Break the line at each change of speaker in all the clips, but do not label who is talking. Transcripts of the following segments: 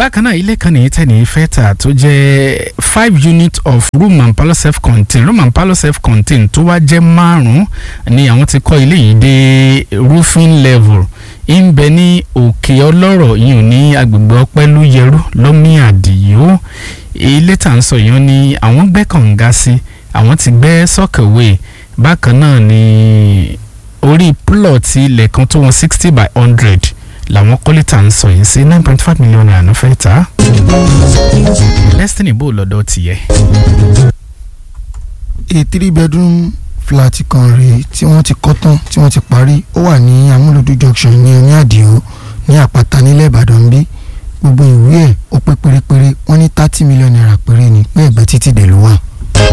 bákan náà ilé kan nìyí tẹ́ni fẹ́ tà tó jẹ́ five units of room and parlour self contained room and parlour self contained tó wá jẹ́ márùn-ún ni àwọn ti kọ́ ilé yìí dé roofing level ń bẹ ní òkè ọlọ́rọ̀ yìí ní agbègbè ọpẹ́lú yẹrú lọ́mí àdìyó ilé tà ń sọ yìí ní àwọn gbẹ́ kànga sí àwọn ti gbẹ́ sọ́kẹ̀wé bákan náà ni orí plọ̀tì ilẹ̀ kan tó wọn sixty by hundred làwọn kọ́lé tà ń sọ yìí sí nine point five million naira fẹ́ tà destiny bò lọ́dọ̀ tiẹ̀.
a three bedroom flat kan rèé tí wọ́n ti kọ́ tán tí wọ́n ti parí ó wà ní amúlòdù junction ní oní àdìo ní àpáta nílẹ̀ ìbàdàn bí gbogbo ìwé ẹ̀ ó pé pérépéré wọ́n ní thirty million naira péré ni pé ẹ̀gbẹ́ títì dẹ̀ ló wà.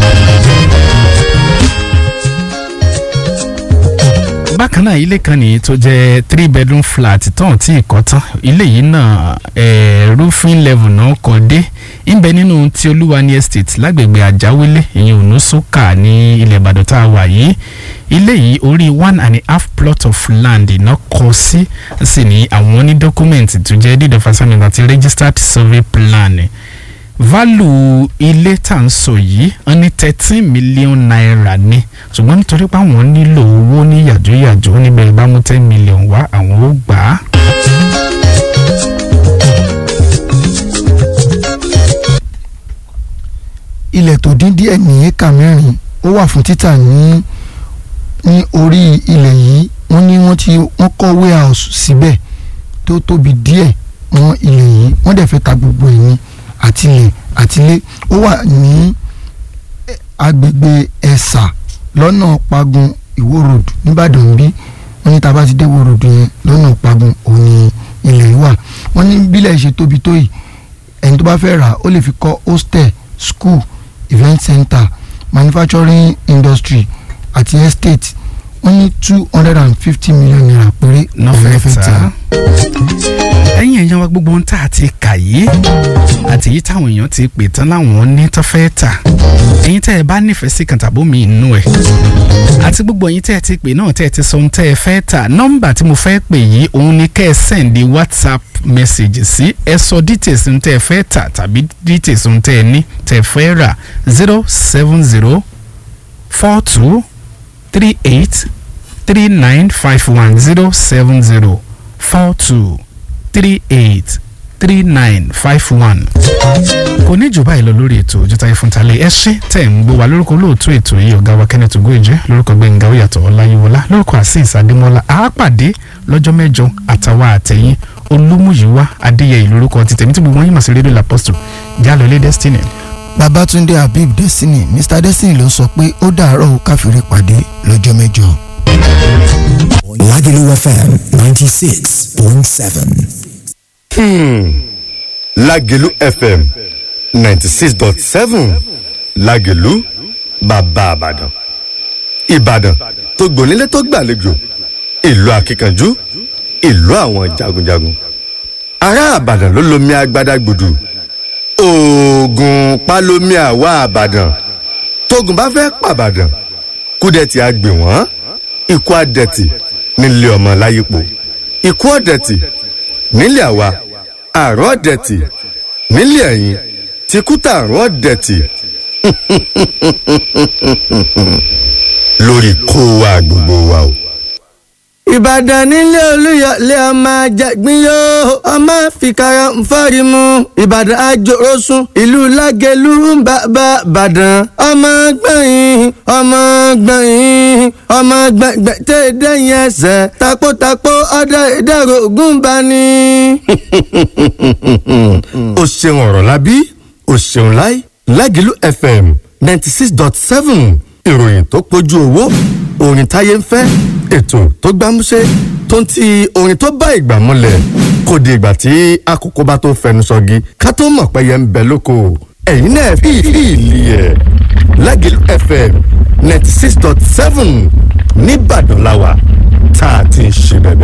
bákan náà ilé kan nìyí tó jẹ́ three bedroom flat tán tí ìkọ́ tán ilé yìí náà eh, roofing level náà kọ́ dé ńbẹ nínú tí olúwani estate lágbègbè àjáwélé ìyẹn ònúsùkà ní ilẹ̀ ìbàdàn tá a wà yìí ilé yìí orí one and a half plot of land iná kọ sí sì ní àwọn ní dọ́kúmẹ̀ntì tó jẹ́ deed of assignment àti registered survey plan value ilé tá à ń sọ yìí wọ́n ní thirteen million naira ní ṣùgbọ́n nítorí pé àwọn nílò owó ní yàjóyàjó níbẹ̀ bá mú ten million wá àwọn ó gbà á.
ilẹ̀ tó dín díẹ̀ ní éka mẹ́rin ó wà fún títà ní ní orí ilẹ̀ yìí wọ́n ní wọ́n ti wọ́n kọ́ warehouse síbẹ̀ tó tóbi díẹ̀ mọ́ ilẹ̀ yìí wọ́n dẹ̀ fẹ́ ta gbogbo ẹ̀ ní àtìlẹ̀ àtìlẹ̀ ó wà ní agbègbè ẹ̀sà lọ́nà pagun ìwó road nìbàdàn bí wọ́n ní tá a bá ti dé ìwó road yẹn lọ́nà pagun òun ni ilẹ̀ yìí wà wọ́n ní bílẹ̀ ṣe tóbi tó yìí ẹni tó bá fẹ́ rà ó lè fi kọ́ hostel school event center manufacturing industry àti estate wọ́n ní two hundred and fifty million naira péré
nọfẹ
fẹ́
ta ẹ̀yin èèyàn wa gbogbo ohun tá a ti kà yìí àti èyí táwọn èèyàn ti pè tán láwọn ní tó fẹ́ tà ẹ̀yin tẹ́ ẹ bá nífẹ̀ẹ́ sí kan tàbó mi inú ẹ̀ àti gbogbo ẹ̀yin tẹ́ ẹ ti pè náà tẹ́ ẹ ti sọ ohun tẹ́ ẹ fẹ́ tà nọ́mbà tí mo fẹ́ pè yìí òun ni kẹ́ ẹ sẹ́ǹdì whatsapp message sí ẹ sọ details ohun tẹ́ ẹ fẹ́ tà tàbí details ohun tẹ́ ẹ ní tẹ́ ẹ fẹ́ rà zero seven zero four two three eight three nine five one zero seven zero four two three eight three nine five one. kò ní jù báyìí lọ lórí ètò ojútáyé fún talẹ ẹ ṣé tẹ̀ ń gbọ́ wa lórúkọ olóòtú ètò yìí ọ̀gá wa kenneth ogoje lórúkọ gbẹ̀ngà oyàtọ̀ ọláyíwọlá lórúkọ azeez adémọlá àápàdé lọ́jọ́ mẹ́jọ àtàwọn àtẹ̀yìn olúmúyíwá adéyẹyè lórúkọ ti tẹ̀mí tí gbogbo wọn yìí mà sí rédíò lapostu jálọlé destiny.
babatunde habib destiny mr destiny ló sọ pé ó dàárọ̀ ó káfíńrè pàdé lọ́jọ́ mẹ́jọ.
Lagelu FM 96.7.
Lágelú FM ninety six dot seven Lágelú bàbá Ìbàdàn Ìbàdàn tó gbònílé tó gbàlejò ìlú akíkanjú ìlú àwọn jagunjagun ará Ìbàdàn ló lomi agbada gbùdù oògùn pálómi àwa Ìbàdàn tógun bá fẹ́ pàbàdàn kúdẹ̀tì àgbè wọ́n ikú àdẹ̀tì nílé ọmọ láyípo ikú ọ̀dẹ̀tì nílé àwa àrùn ọ̀dẹ̀tì nílé ẹ̀yìn tìkútà àrùn ọ̀dẹ̀tì lórí kó wa gbogbo wa o.
ìbàdàn nílé olúyọlé ọmọ àjàgbín yóò ọmọ fìkàrà nfọ́rí mu ìbàdàn àjòrósùn ìlú lágẹ̀lú ń bàbá bàdàn ọmọ gbẹ̀yìn ọmọ gbẹ̀yìn ọmọ gbẹ̀gbẹ̀ tẹ́ dẹ́yìn ẹsẹ̀ takótakó ọdẹ ìdẹ̀rọ̀ ògùn bá ní.
o ṣeun ọ̀rọ̀ lábí o ṣeun láì Lágelú FM ninety six dot seven ìròyìn tó pójú owó orin táyé ń fẹ́ ètò tó gbámúṣé tó ń ti orin tó bá ìgbà múlẹ̀ kò di ìgbà tí àkókò bá tó fẹnu sọgi ká tó mọ̀ pé yẹn ń bẹ lóko ẹ̀yin náà fi ìlì ẹ̀ Lágelú FM ninety six dot seven nìbàdàn làwà tá a ti ń ṣe bẹ̀bẹ̀.